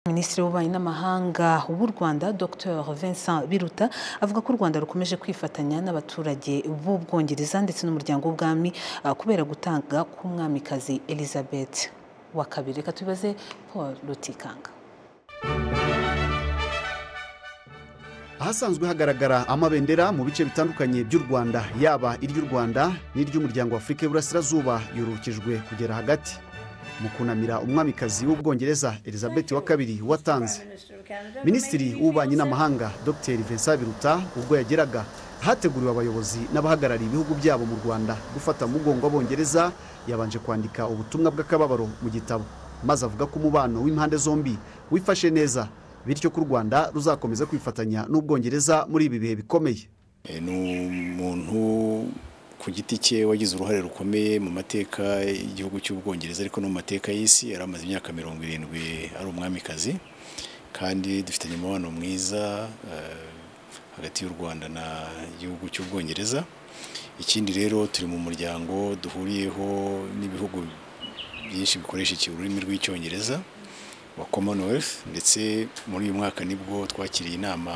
minisitiri w'ububanyi n'amahanga w'u rwanda dr vincent biruta avuga ko u rwanda rukomeje kwifatanya n'abaturage b'ubwongereza ndetse n'umuryango w'ubwami ah, kubera gutanga k'umwamikazi elizabeth wa kabiri reka tubibaze paul rutikanga ahasanzwe hagaragara amabendera mu bice bitandukanye by'u rwanda yaba iry'u rwanda n'iry'umuryango w'afurika y'uburasirazuba yorokejwe kugera hagati mu kunamira umwamikazi w'ubwongereza elizabeth wa kabiri watanze minisitiri w'ububanyi n'amahanga dr vincent biruta ubwo yageraga hateguriwe abayobozi n'abahagarariye ibihugu byabo mu rwanda gufata mu mugongo w'abongereza yabanje kwandika ubutumwa bw'akababaro mu gitabo maze avuga ko umubano w'impande zombi wifashe neza bityo ko u rwanda ruzakomeza kwifatanya n'ubwongereza muri ibi bihe bikomeye E, ni umuntu ku giti cye wagize uruhare rukomeye mu mateka y'igihugu cy'ubwongereza ariko no mu mateka y'isi yari amaze imyaka mirongo irindwi ari umwamikazi kandi dufitanye umubano mwiza eh, hagati y'u rwanda na igihugu cy'ubwongereza ikindi rero turi mu muryango duhuriyeho n'ibihugu byinshi bikoresha iki- ururimi rw'icyongereza wa commonwealth ndetse muri uyu mwaka nibwo twakiriye inama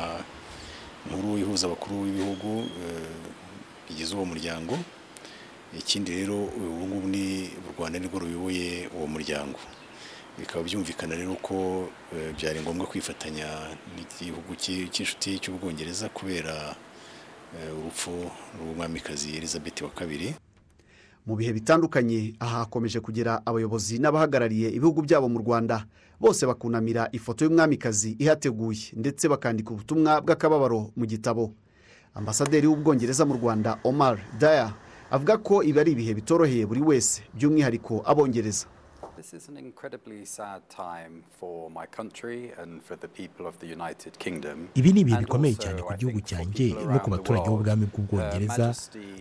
nkuru ihuza abakuru b'ibihugu eh, bigize uwo muryango ikindi rero ubu ngubu ni u rwanda nirwo ruyoboye uwo muryango bikaba byumvikana rero ko eh, byari ngombwa kwifatanya n'igihugu cy'i- cy'inshuti cy'ubwongereza kubera eh, urupfu rw'umwamikazi elizabeth wa kabiri mu bihe bitandukanye aha hakomeje kugera abayobozi n'abahagarariye ibihugu byabo mu rwanda bose bakunamira ifoto y'umwamikazi ihateguye ndetse bakandika ubutumwa bw'akababaro mu gitabo ambasaderi w'ubwongereza mu rwanda omar daya avuga ko ibi ari ibihe bitoroheye buri wese by'umwihariko abongereza This is an incredibly sad time for my country and for the people of the United Kingdom. ibi ni ibihe And bikomeye also, cyane ku I gihugu think, for cyanjye people no around ku the baturage world. b'ubwami bw'ubwongereza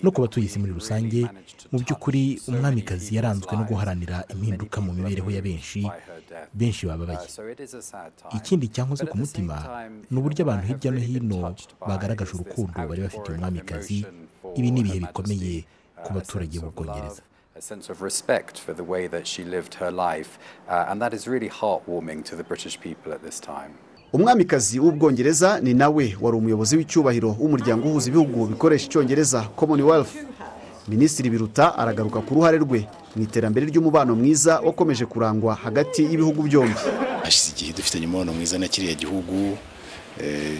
no ku batuye isi muri Her Majesty rusange really managed to mu by'ukuri touch so many umwamikazi people's yaranzwe no lives, guharanira and many impinduka mu people are mibereho ya moved benshi by her death. benshi Uh, bababaye so it is a sad time. ikindi cyankoze But ku at the same mutima time, ni uburyo what I abantu have hirya no really been hino touched by bagaragaje is this urukundo bari bafitiye outpouring of umwamikazi emotion for ibi ni Her ibihe Majesty, bikomeye ku uh, a baturage sense of b'ubwongereza love, a sense of respect for the way that she lived her life, uh, and that is really heartwarming to the British people at this time. umwamikazi w'ubwongereza ni nawe wari umuyobozi w'icyubahiro w'umuryango uhuza ibihugu bikoresha icyongereza commonwealth minisitiri biruta aragaruka ku ruhare rwe mu iterambere ry'umubano mwiza wakomeje kurangwa hagati y'ibihugu byombi hashize igihe dufitanye umubano mwiza na kiriya gihugu eh,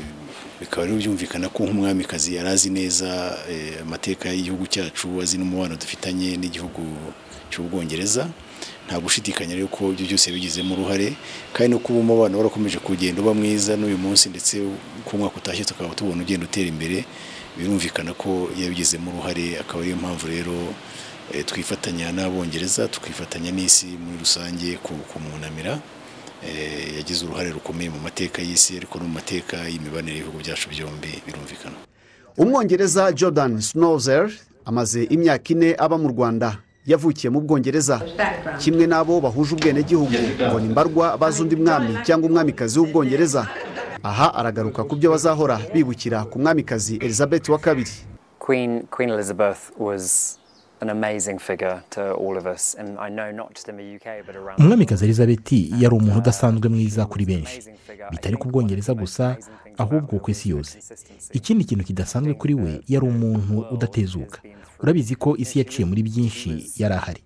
bikaba rero byumvikana ko nk'umwamikazi yari azi neza eh, amateka y'igihugu cyacu azi n'umubano dufitanye n'igihugu cy'ubwongereza nta gushidikanya rero ko ibyo byose bigizemo uruhare kandi no kuba umubano warakomeje kugenda uba mwiza n'uyu munsi ndetse ku mwaka utashye tukaba tubona ugenda utera imbere birumvikana ko yabigizemo uruhare akaba ariyo mpamvu rero eh, twifatanya n'abongereza tukifatanya n'isi muri rusange ku- kumunamira Eh, yagize uruhare rukomeye mu mateka y'isi ariko no mu mateka y'imibanire y'ibihugu byacu byombi birumvikana umwongereza jordan snowzer amaze imyaka ine aba mu rwanda yavukiye mu bwongereza kimwe n'abo bahuje ubwenegihugu ngo ni mbarwa bazi undi mwami cyangwa umwamikazi w'ubwongereza aha aragaruka ku byo bazahora bibukira ku mwamikazi elizabeth wa kabiri Queen Queen Elizabeth was an amazing figure to all of us, and I know not just in the UK but around. the world. umwamikazi elizabeth yari umuntu udasanzwe mwiza kuri benshi bitari ku bwongereza gusa ahubwo ku isi yose ikindi kintu kidasanzwe kuri we yari umuntu udatezuka urabizi ko isi yaciye muri byinshi yari ahari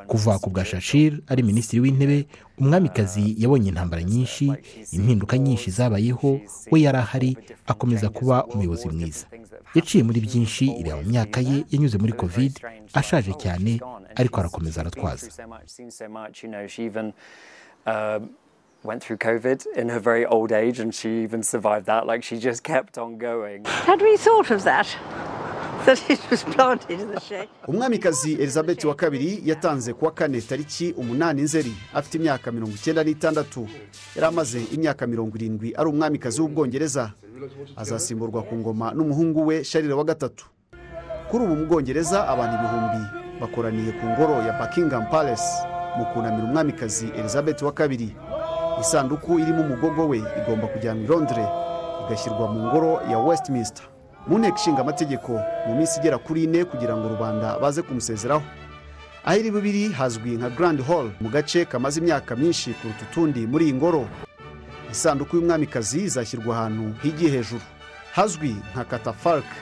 kuva ku bwa shashir ari minisitiri w'intebe umwamikazi yabonye intambara nyinshi impinduka nyinshi zabayeho we yari ahari akomeza kuba umuyobozi mwiza yaciye muri byinshi ireba mu myaka ye yanyuze muri covid ashaje cyane ariko arakomeza aratwaza so much, seen so much. You know, she even uh, went through COVID in her very old age, and she even survived that. Like she just kept on going. Had we thought of that? That it was planted in the shade? umwamikazi elizabeth wa kabiri yatanze kuwa kane tariki umunani nzeri afite imyaka mirongo icyenda n'itandatu yari amaze imyaka mirongo irindwi ari umwamikazi w'ubwongereza azasimburwa ku ngoma n'umuhungu we sharire wa gatatu kuri ubu mu bwongereza abantu ibihumbi bakoraniye ku ngoro ya buckingham palace mu kunamira umwamikazi elizabeth wa kabiri isanduku irimo umugogo we igomba kujyanwa i londres igashyirwa mu ngoro ya westminster mu nteko ishinga amategeko mu minsi igera kuri ine kugira ngo rubanda baze kumusezeraho aho iri bubiri hazwi nka grand hall mu gace kamaze imyaka myinshi kuruta utundi muri iyi ngoro isanduku y'umwamikazi izashyirwa ahantu higiye hejuru hazwi nka katafarike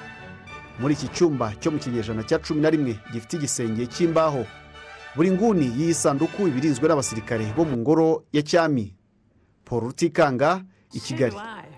muri iki cyumba cyo mu kinyejana cya cumi na rimwe gifite igisenge cy'imbaho buri nguni y'iyi sanduku iba irinzwe n'abasirikare bo mu ngoro ya cyami paul rutikanga i kigali